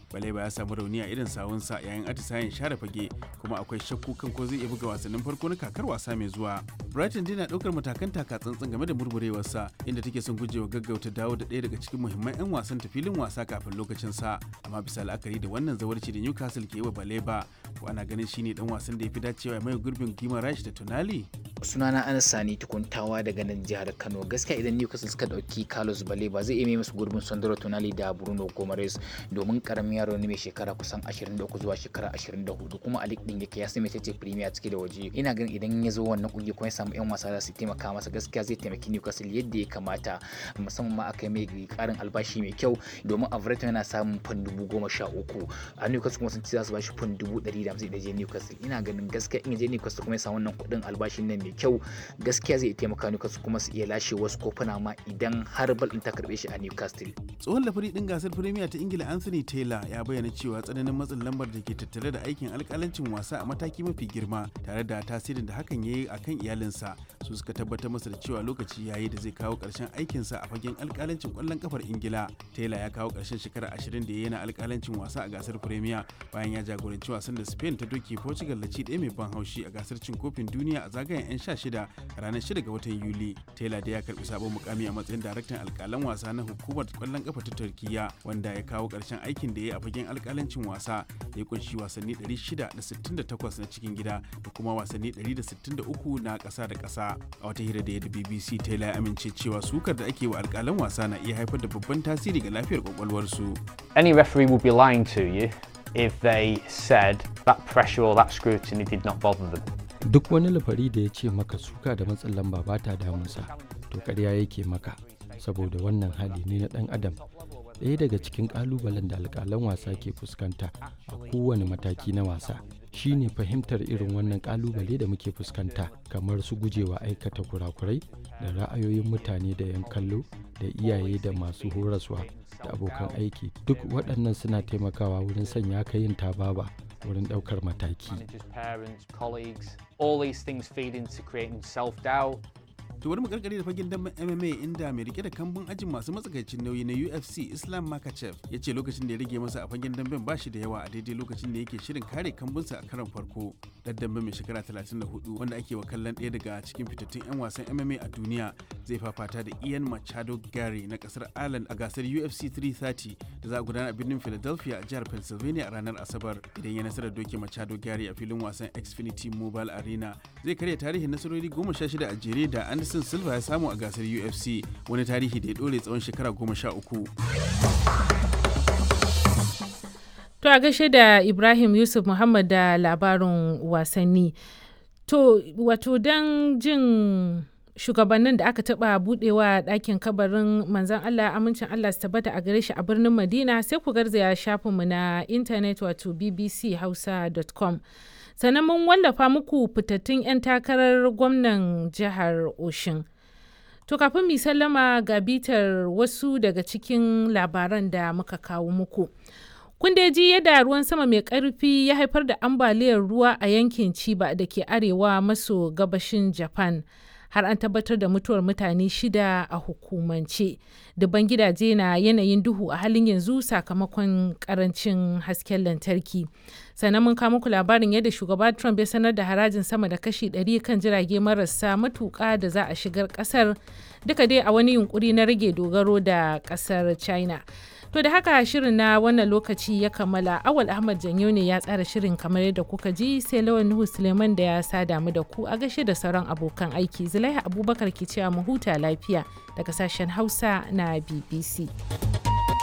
baleba ya samu rauni a irin sawunsa yayin atisayen share fage kuma akwai shakku kan ko zai iya buga wasannin farko na kakar wasa mai zuwa brighton dai na daukar matakan taka tsantsan game da murmurewarsa inda take son gujewa gaggauta dawo da ɗaya daga cikin muhimman 'yan wasan ta filin wasa kafin lokacin sa amma bisa la'akari da wannan zawarci da newcastle ke wa baleba ko ana ganin shine dan wasan da ya fi dacewa ya mai gurbin gimarash da tonali sunana anas sani tukuntawa daga nan jihar kano gaskiya idan newcastle suka dauki carlos baleba zai iya mai musu gurbin sandro tonali da bruno gomares domin karamin yaro ne mai shekara kusan 23 zuwa shekara 24 kuma a league din yake ya sai mai tace premier ciki da waje ina ganin idan ya zo wannan kungiya kuma ya samu yan wasa za su taimaka masa gaskiya zai taimaki newcastle yadda ya kamata musamman ma aka yi mai karin albashi mai kyau domin everton yana samun fan dubu goma sha uku a newcastle kuma sun ci za su bashi fan dubu ɗari da hamsin da je newcastle ina ganin gaskiya in je newcastle kuma ya samu wannan kuɗin albashin nan mai kyau gaskiya zai taimaka Newcastle kuma su iya lashe wasu kofuna ma idan har bal ta karbe shi a Newcastle. Tsohon lafari din gasar Premier ta Ingila Anthony Taylor ya bayyana cewa tsananin matsin lambar da ke tattare da aikin alkalancin wasa a mataki mafi girma tare da tasirin da hakan ya yi a kan iyalinsa su suka tabbatar masa da cewa lokaci yayi da zai kawo ƙarshen aikinsa a fagen alkalancin ƙwallon kafar Ingila. Taylor ya kawo ƙarshen shekara ashirin da ya yana alkalancin wasa a gasar Premier bayan ya jagoranci wasan da Spain ta doke Portugal da ci ɗaya mai ban haushi a gasar cin kofin duniya a zagayen 'yan sha shida ranar 6 ga watan Yuli. Taylor da ya karbi sabon mukami a matsayin daraktan alkalan wasa na hukumar kwallon kafa ta Turkiya wanda ya kawo karshen aikin da ya yi a fagen alkalancin wasa da ya kunshi wasanni 668 na cikin gida da kuma wasanni 163 na ƙasa da ƙasa. A wata hira da ya da BBC Taylor ya amince cewa sukar da ake wa alkalan wasa na iya haifar da babban tasiri ga lafiyar kwakwalwarsu. Any referee would be lying to you if they said that pressure or that scrutiny did not bother them. duk wani lafari da ya ce maka suka da matsin lamba ba ta damunsa to ƙarya yake maka saboda wannan hali ne na ɗan adam ɗaya daga cikin ƙalubalen da alƙalan wasa ke fuskanta a kowane mataki na wasa shine fahimtar irin wannan ƙalubale da muke fuskanta kamar su gujewa aikata kurakurai da ra'ayoyin mutane da 'yan kallo da iyaye da masu horaswa da abokan aiki duk waɗannan suna taimakawa wurin sanya ka yin tababa wurin ɗaukar mataki. to bari mu karkare da fagen damben MMA inda mai rike da kambun ajin masu matsakaicin nauyi na UFC Islam Makachev ya ce lokacin da ya rage masa a fagen damben ba shi da yawa a daidai lokacin da yake shirin kare kambunsa a karon farko dan damben mai shekara 34 wanda ake wa kallon ɗaya daga cikin fitattun 'yan wasan MMA a duniya zai fafata da Ian Machado Gary na kasar Ireland a gasar UFC 330 da za a gudana a birnin Philadelphia a jihar Pennsylvania a ranar Asabar idan ya nasarar doke Machado Gary a filin wasan Xfinity Mobile Arena zai karya tarihin nasarori 16 a jere da Anderson Anderson Silva ya samu a gasar UFC wani tarihi da ya dore tsawon shekara goma sha uku. To a gaishe da Ibrahim Yusuf Muhammad da labarin wasanni. To wato don jin shugabannin da aka taba budewa ɗakin kabarin manzan Allah amincin Allah su tabbata a gare shi a birnin Madina sai ku garzaya shafinmu na intanet wato bbchausa.com. sannan mun wallafa muku fitattun 'yan takarar gwamnan jihar oshin to kafin mu sallama ga bitar wasu daga cikin labaran da muka kawo muku kun dai ji yadda ruwan sama mai karfi ya haifar da ambaliyar ruwa a yankin chiba da ke arewa maso gabashin japan har an tabbatar da mutuwar mutane shida a hukumance dubban gidaje na yanayin duhu a halin yanzu sakamakon karancin hasken lantarki sannan mun kawo muku labarin yadda shugaba trump ya sanar da harajin sama da kashi 100 kan jirage marasa matuka da za a shigar kasar duka dai a wani yunkuri na rage dogaro da kasar china To da haka shirin na wannan lokaci ya kammala awal Ahmad Janyo ne ya tsara shirin kamar yadda kuka ji sai lawan Nuhu Suleiman da ya sada mu da ku a gashe da sauran abokan aiki. Zulaiha Abubakar ke cewa mu huta lafiya daga sashen Hausa na BBC.